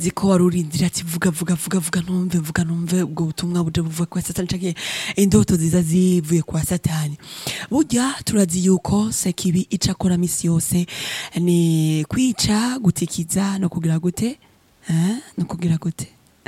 ziko wari urindira ati vuga vuga vuga vuga numve vuga numve ubwo butumwa buje buvuye kwa satani canke indoto ziza zivuye kwa satani burya turazi yuko sekibi ica akora misi yose ni kwica gutikiza no kugira gute eh? no kugira gute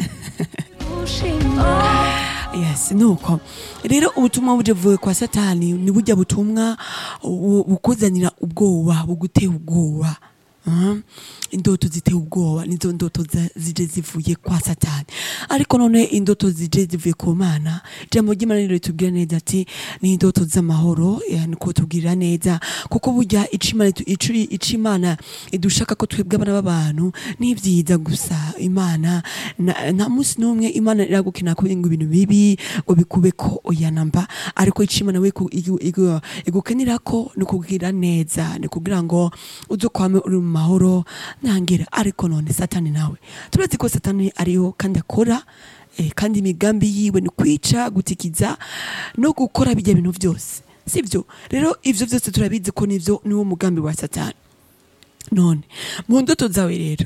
yes nuko rero ubutumwa buje buvuye kwa satani ni burya butumwa bu- bukuzanira ubwoba buguteye ubwoba Mhm. indoto ziteye ubwoba nizo ndoto za- zije zivuye kwa satani ariko none indoto zije zivuye ku mana ijambo ry'imana rero ritubwira neza ati ni indoto z'amahoro eh, niko tubwirira neza kuko burya ico Imana itu- ico ico imana idushaka ko twebwe abana b'abantu ni vyiza gusa imana na- nta munsi n'umwe imana iragukina kugira ngo ibintu bibi ngo bikube ko oyanamba ariko ico imana we igu- igu- igu- igukenera ko ni ukugira neza ni kugira ngo uzokwame uri mu mahoro ntangira ariko none satani nawe turazi ko satani ariyo kandi akora eh, kandi imigambi yiwe ni kwica gutikiza no gukora bijya bintu byose sivyo rero ivyo vyose turabizi ko nivyo niwo mugambi wa satani none mu ndoto zawe rero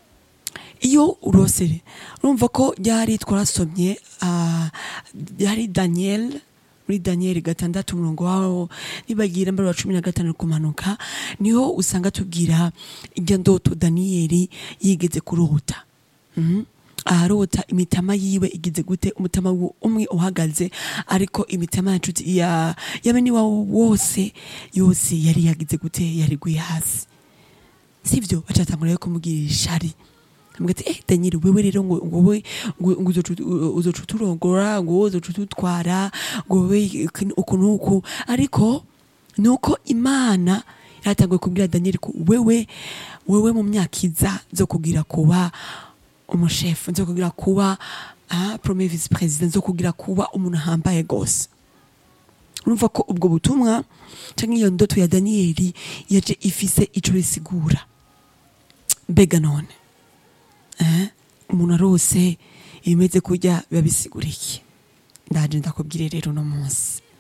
iyo urosere urumva ko ryari twarasomye ah, ryari daniel muri daniel gatandatu umurongo wawo nibagira mbere wa cumi na gatanu kumanuka niho usanga tubwira irya ndoto daniyeli yigeze kurota Mhm. aharota imitama yiwe igize gute umutama wu- umwe uhagaze ariko imitama ya nshuti ya ya bene wawo wose yose yari yagize gute yari guye hasi sivyo bacatangura yo kumubwira ishari Amuga ati eh Daniel wewe rero ngo ngo we ngo ngo uzoca ut- uzoca uturongora ngo wowe uzoca ututwara ngo wewe iki- uku nuku ariko nuko imana yatanguye kubwira Daniel ko wewe wewe mu myaka iza zo kugira kuba umushefu nzo kugira kuba ah, premier vice president nzo kugira kuba umuntu ahambaye gose urumva ko ubwo butumwa canke iyo ndoto ya daniyeli yaje ifise ico risigura mbega none eh? umuntu arose ibimeze kurya biba bisigura iki ndaje ndakubwire rero uno munsi